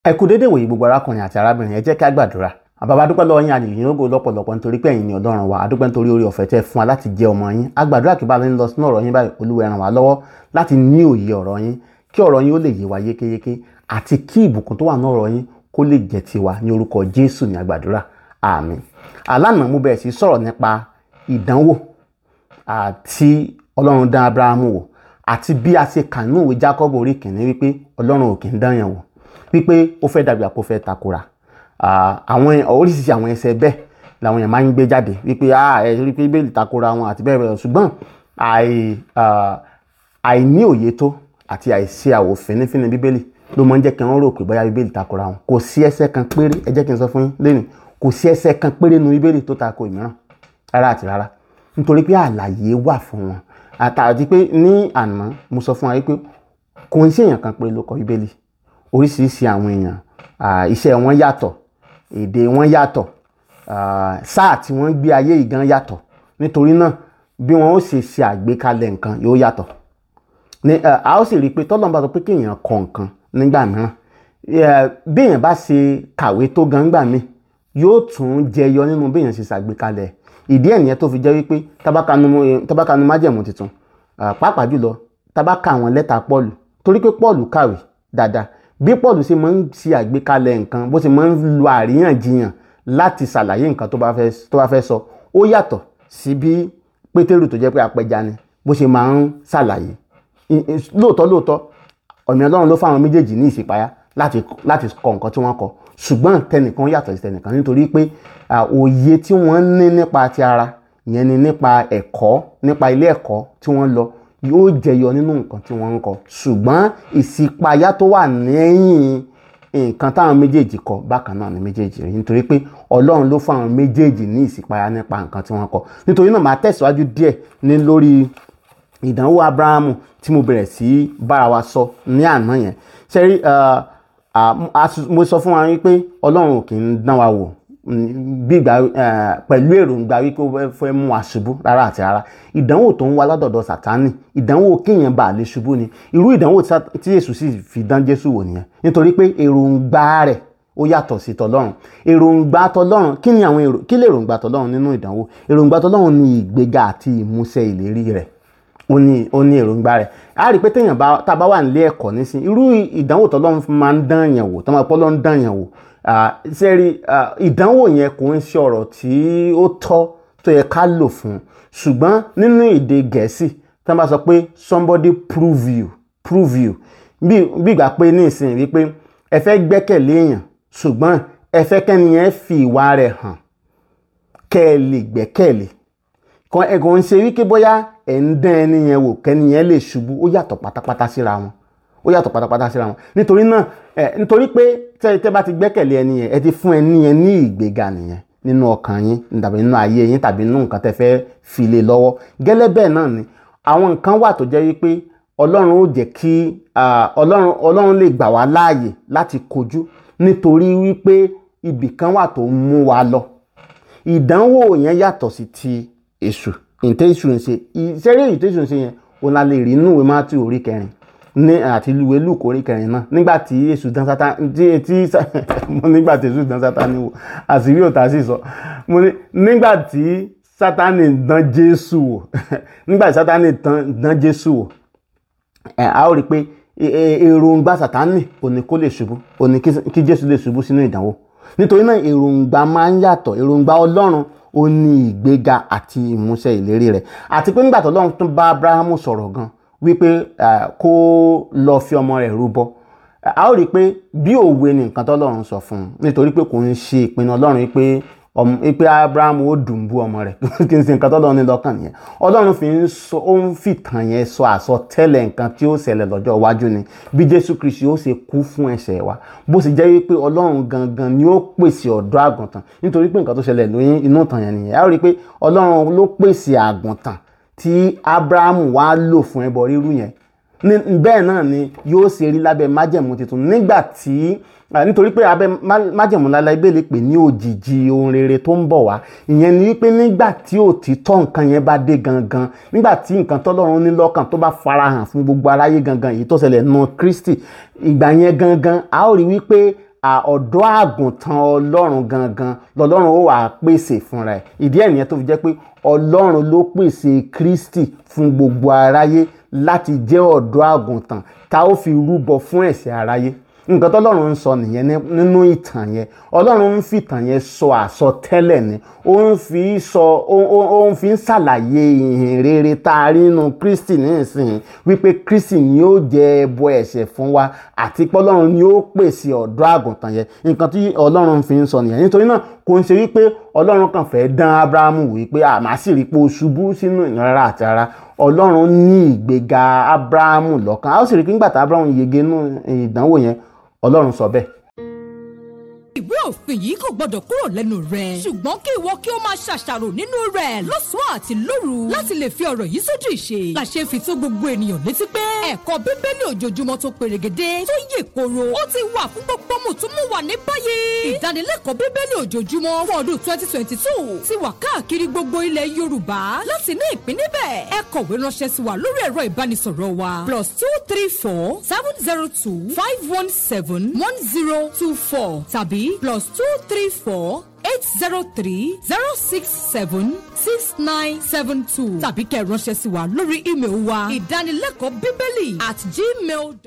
ẹ kú dédé wòye gbogbo arákùnrin àti arábìnrin ẹ jẹ́ ká gbàdúrà àbàbà dúpẹ́ lọ́wọ́ yín àyè yín lọ́pọ̀lọpọ̀ nítorí pé ẹ̀yin ni ọlọ́run wa adúpẹ́ nítorí orí ọ̀fẹ́ tẹ́ fún wa láti jẹ́ ọmọ yín agbàdúrà kí bá lè ń lọ sínú ọ̀rọ̀ yín báyìí olúwa ẹ ràn wá lọ́wọ́ láti ní òye ọ̀rọ̀ yín kí ọ̀rọ̀ yín ó lè yé wa yékéyéké àti kí ìbùkún tó wà ní ọ̀rọ̀ yín kó lè jẹ́ tiwa ní orúkọ jésù ní agbàdúrà àmín alánà mo bẹ̀rẹ̀ sí sọ̀rọ̀ nípa ìdánwò àti ọlọ́run dán abrahamu wò àti bí a ṣe kà nínú ìwé jacob orí kìíní wípé ọlọ́run ò kì í dán yàn wò wípé ó fẹ́ dàbí àpò fẹ́ takora àwọn oríṣiríṣi àwọn ẹsẹ̀ bẹ́ẹ̀ làwọn èèyàn máa ń gbé jáde wípé ẹ rí pé bẹ́ẹ̀ takora wọn àti bẹ́ẹ̀ bẹ́ẹ̀ ṣùgbọ́n àìní òye tó àti àìṣe àwò fínífíní bíbélì ló máa ń jẹ́ kí wọ́n rò pé bóyá bíbélì takora wọn kò sí ẹsẹ̀ kan péré ẹ jẹ́ kí n sọ fún yín lẹ́nu kò sí ẹsẹ̀ kan péré nu bíbélì tó tako ìmíràn rárá àti rárá nítorí pé àlàyé wà fún wọn àtàdí pé ní àná mo sọ fún wa pé kò ń ṣèyàn kan péré ló kọ bíbélì oríṣiríṣi àwọn èèyàn iṣẹ́ wọn yàtọ̀ èdè wọn yàtọ̀ sáà tí wọ́n gbé ayé ìgan yàtọ̀ nítorí náà bí wọ́n ó ṣe ṣe àgbékalẹ̀ nǹkan yóò yàtọ̀ ní a ó sì rí i pé tọ́lọ́mùbá sọ pé kéèyàn kọ nǹkan nígbà mìíràn bí èèyàn bá ṣe kàwé tó gan gbà mí yóò tún jẹyọ nínú bí èèyàn ṣe ṣàgbékalẹ̀ ìdí ẹ̀ nìyẹn tó fi jẹ́ wípé tábàkanu májẹ̀mú tuntun pàápàá jùlọ tábàkà àwọn lẹ́tà pọ́ọ̀lù torí pé pọ́ọ̀lù kàwé dáadáa bí pọ́ọ̀lù ṣe máa ń ṣe àgbékalẹ̀ nǹkan bó ṣe máa ń lo àríyànjiyàn láti ṣàlàyé nǹkan tó bá fẹ́ sọ ó yàtọ̀ sí bí pétérù tó jẹ́ pé apẹja ni bó ṣe máa ń ṣàlàyé lóòótọ́ lóòótọ́ ọ̀nà ọlọ́run ló fáwọn méjèèjì ní ìṣípayá láti kọ nǹkan tí wọ́n kọ ṣùgbọ́n tẹnìkan yàtọ̀ sí tẹnìkan nítorí pé òye tí wọ́n ní nípa ti ara ìyẹn ni nípa ẹ̀kọ́ nípa ilé ẹ̀kọ́ tí wọ́n lọ yóò jẹyọ nínú nǹkan tí wọ́n ń kọ ṣùgbọ́n ìṣípayá tó wà lẹ́yìn nǹkan táwọn méjèèjì kọ bákan náà ni méjèèjì rí nítorí pé ọlọ́run ló fún àwọn méjèèjì ní ìṣípayá nípa nǹkan tí wọ́n kọ nítorí náà màá tẹ̀síwájú díẹ̀ ní lórí ìdánwò abrahamu tí mo bẹ̀rẹ̀ sí bára wa sọ ní àná yẹn ṣẹ́rí mo sọ fún wa wípé ọlọ́run ò kì í dán wa wò gbígbà pẹ̀lú èròǹgbà wípé ó fẹ́ mú wa ṣubú rárá àti rárá ìdánwò tó ń wá látọ̀dọ̀ sàtánì ìdánwò kéèyàn bá lè ṣubú ni irú ìdánwò tí Jésù sì fi dán Jésù wò nìyẹn nítorí pé èròǹgbà rẹ̀ ó yàtọ̀ sí tọlọ́run èròǹgbà tọlọ́run kí ni àwọn èrò kí lè èròǹgbà tọlọ́run nínú ìdánwò èròǹgbà tọlọ́run ni ìgbéga àti ìmúṣẹ ìlérí rẹ̀ ó ní ó ní èròǹgbà rẹ̀ a rí i pé téèyàn bá tá a bá wà nílé ẹ̀kọ́ nísìn irú ìdánwò tọlọ́run máa ń dán yàn wò tó máa pọ́ lọ́ ń dán yàn wò sẹ́rí ìdánwò yẹn kò ń ṣe ọ̀rọ̀ tí ó tọ́ tó yẹ ká lò fún ṣùgbọ́n nínú èdè gẹ̀ẹ́sì tí wọ́n bá sọ pé somebody prove you prove you bí ìgbà pé ní ìsìn wípé ẹ fẹ́ gbẹ́kẹ̀lé èèyàn ṣùgbọ́n ẹ fẹ́ kẹ́ni yẹn fi ìwà rẹ̀ hàn kẹ́ ẹ lè gbẹ́kẹ̀lé kan ẹ kò ń ṣe wípé bóyá ẹ̀ ń dán ẹni yẹn wò kẹ́ni yẹn lè ṣubú ó yàtọ̀ pátápátá síra wọn ó yàtọ̀ pátápátá síra wọn nítorí náà ẹ nítorí pé tẹ́ tẹ́ bá ti gbẹ́kẹ̀lé ẹni yẹn ẹ ti fún ẹni yẹn ní ìgbéga nìyẹn nínú ọkàn yín tàbí nínú ayé yín tàbí nínú nǹkan tẹ́ fẹ́ fi lé lọ́wọ́ gẹ́lẹ́ bẹ́ẹ̀ náà ni àwọn nǹkan wà tó jẹ́ wípé ọlọ́run ó jẹ́ kí ọlọ́run ọlọ́run lè gbà wá láàyè láti kojú nítorí wípé ibì kan wà tó ń mú wa lọ ìdánwò yẹn yàtọ̀ sí ti èṣù ìtẹ́sù ń ṣe ìṣeré ìtẹ́sù ń ṣe yẹn òun la lè rí inú ìwé Mátíù orí kẹrin ní àti ìwé Lúùkù orí kẹrin náà nígbà tí èṣù dán Sátánì tí tí mo nígbà tí èṣù dán Sátánì wò àṣírí òtá sì sọ mo ní nígbà tí Sátánì dán Jésù wò nígbà tí Sátánì dán Jésù wò ẹ a ó rí i pé èròǹgbà Sátánì òní kó lè ṣubú òní kí Jésù lè ṣubú sínú ìdánwò nítorí náà èròǹgbà máa ń yàtọ̀ èròǹgbà Ọlọ́run ó ní ìgbéga àti ìmúṣẹ ìlérí rẹ̀ àti pé nígbà tó lọ́run tún bá Abrahamu sọ̀rọ̀ gan wípé kó lọ fi ọmọ rẹ̀ rúbọ a ó rí i pé bí òwe ni nǹkan tọ́lọ́run sọ fún un nítorí pé kò ń ṣe ìpinnu Ọlọ́run wípé wípé Abrahamu ó dùn bú ọmọ rẹ̀ kí n ṣe nǹkan tọ́lọ́run ní lọ́kàn nìyẹn Ọlọ́run fi ń sọ ó ń fìtàn yẹn sọ àsọtẹ́lẹ̀ nǹkan tí ó ṣẹlẹ̀ lọ́jọ́ iwájú ni bí Jésù Kristi ó ṣe kú fún ẹ̀ṣẹ̀ wa bó ṣe jẹ́ wípé Ọlọ́run gangan ni ó pèsè ọ̀dọ́ àgùntàn nítorí pé nǹkan tó ṣẹlẹ̀ lóyún inú ìtàn yẹn nìyẹn a ó rí i pé Ọlọ́run ló pèsè àgùntàn tí Abrahamu wá lò fún ẹbọ rírú yẹn bẹ́ẹ̀ náà ni yóò ṣe rí lábẹ́ májẹ̀mú tuntun nígbà tí nítorí pé abẹ́ májẹ̀mú lálẹ́ ibẹ̀ lè pè ní òjìji ohun rere tó ń bọ̀ wá ìyẹn ni wípé nígbà tí òtítọ́ nǹkan yẹn bá dé gangan nígbà tí nǹkan tọ́lọ́run ní lọ́kàn tó bá farahàn fún gbogbo aráyé gangan èyí tó ṣẹlẹ̀ nù Kristi ìgbà yẹn gangan a ó rí wípé ọ̀dọ́ àgùntàn ọlọ́run gangan lọ́lọ́run ó wà pèsè fúnra ẹ̀ ìdí ẹ̀ nìyẹn tó fi jẹ́ pé ọlọ́run ló pèsè kristi fún gbogbo aráyé láti jẹ́ ọ̀dọ́ àgùntàn tá ó fi rúbọ fún ẹ̀ṣẹ̀ aráyé nǹkan tọ́lọ́run ń sọ nìyẹn nínú ìtàn yẹn ọlọ́run ń fi ìtàn yẹn sọ àsọtẹ́lẹ̀ ni ó ń fi sọ ó ń fi ń ṣàlàyé ìhìn rere tá a rí nínú kristi nísìnyí wípé kristi ni ó jẹ ẹbọ ẹ̀ṣẹ̀ fún wa àti pé ọlọ́run ni ó pèsè ọ̀dọ́ àgùntàn yẹn nǹkan tí ọlọ́run fi ń sọ nìyẹn nítorí náà kò ń ṣe wípé ọlọ́run kàn fẹ́ dán abrahamu wípé àmà sì rí pé o ṣubú sínú ìnira àti ara ọlọ́run ní ìgbéga abrahamu lọ́kàn a ó sì rí pé nígbà tí abrahamu yege nínú ìdánwò yẹn ọlọ́run sọ bẹ́ẹ̀. ìwé òfin yìí kò gbọdọ̀ kúrò lẹ́nu rẹ̀ ṣùgbọ́n kí ìwọ kí o máa ṣàṣàrò nínú rẹ̀ lọ́sàn-án àti lóru láti lè fi ọ̀rọ̀ yìí sójú ìṣe la ṣe ń fi tó gbogbo ènìyàn létí pé ẹ̀kọ́ bíbélì ojoojúmọ́ tó perégedé tó yè koro ó ti wà fún gbogbo mùtúmùwà ní báyìí ìdánilẹ́kọ̀ọ́ bíbélì ojoojúmọ́ fún ọdún twenty twenty two ti wà káàkiri gbogbo ilẹ̀ yorùbá láti ní ìpín níbẹ̀ ẹ kọ̀wé ránṣẹ́ sí wa lórí ẹ̀rọ ìbánisọ̀rọ̀ wa plus two three four seven zero two five one seven one zero two four tàbí plus two three four eight zero three zero six seven six nine seven two tàbí kẹ́ ẹ ránṣẹ́ sí wa lórí ímeèlì wa ìdánilẹ́kọ̀ọ́ bíbélì at gmail.